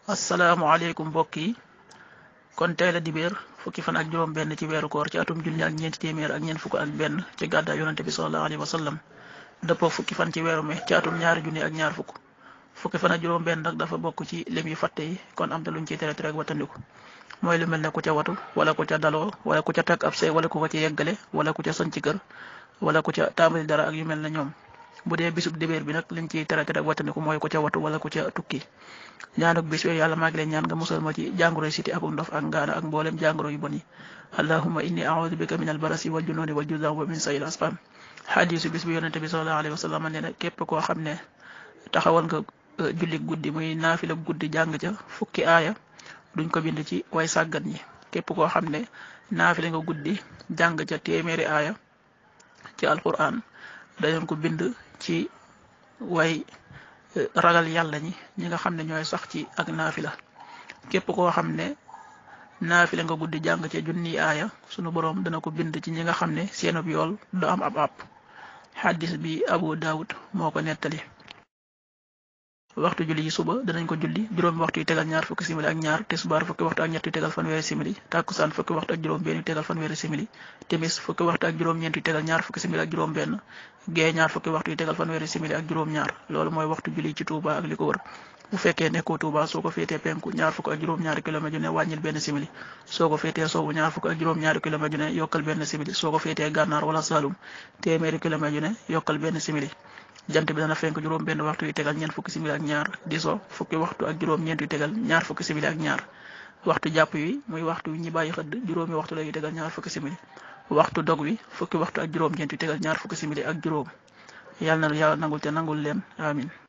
asalaamaaleykum mbokk yi kon tey la dibéer fukki fan ak juróom benn ci weeru koor ci atum junni ak ñeenti téeméer ak ñeent fukk ak benn ci gàddaay yonante bi sallallahu alayhi wa sallam dëppoo fukki fan ci weeru mai ci atum ñaari junni ak ñaar fukk fukki fan ak juróom benn nag dafa bokk ci lim yu fàtte yi kon am na luñ ciy tere tere ak wattandiku mooy lu mel ne ku ca watu wala ku ca daloo wala ku ca takk ab sëy wala ku ko ci yeggale wala ku ca soñ ci kër wala ku ca tàmbali dara ak yu mel ne ñoom bu dee bisub dibéer bi nag liñ ciy tere tere ak wattandiku mooy ku ca watu wala ku ca tukki ñaanuk bis yooyu yàlla maa ngi leen ñaan nga musal ma ci jàngoro siti ak ndof ak ngaana ak mboolem jàngoro yu bon yi allahumma inni a'udhu bika min albarasi wal jununi wal juzam wa min sayil asqam xadiisu bis bi yonente bi sallallahu alayhi wa sallam nee na képp koo xam ne taxawal nga julli guddi muy naafila guddi jàng ca fukki aaya duñ ko bind ci way sàggan ñi képp koo xam ne naafila nga guddi jàng ca téeméeri aaya ci alquran dañu ko bind ci way ragal yàlla ñi ñi nga xam ne ñooy sax ci ak naafila képp koo xam ne naafila nga guddi jàng ca junni aaya sunu boroom dana ko bind ci ñi nga xam ne seenub yool du am ab àpp xaddis bi abu daawud moo ko nettali waxtu julli yi suba danañ ko julli juróomi waxtu yu tegal ñaar fukki simili ak ñaar tisbaar fukki waxtu ak ñett yu tegal fanweeri simili takkusaan fukki waxtu ak juróom benn yu tegal fanweeri simili timis fukki waxtu ak juróom ñeent yu tegal ñaar fukki simili ak juróom benn gee ñaar fukki waxtu yu tegal fanweeri simili ak juróom ñaar loolu mooy waxtu julli ci Touba ak li ko wër bu fekkee nekkoo Touba soo ko féetee penku ñaar fukk ak juróom ñaari kilomètre yu ne wàññil benn simili soo ko féetee sowwu ñaar fukk ak juróom ñaari kilomètre yu ne yokkal benn simili soo ko féetee gànnaar wala Saloum téeméeri kilomètre yu ne yokkal benn simili jant bi dana fenk juróom benn waxtu yu tegal ñeent fukki simili ak ñaar di so fukki waxtu ak juróom ñeent yu tegal ñaar fukki simili ak ñaar waxtu jàpp wi muy waxtu wi ñi bàyyi xëdd juróomi waxtu la yu tegal ñaar fukki simili waxtu dog wi fukki waxtu ak juróom ñeent yu tegal ñaar fukki simili ak juróom yàlla na yàlla nangul te nangul leen amin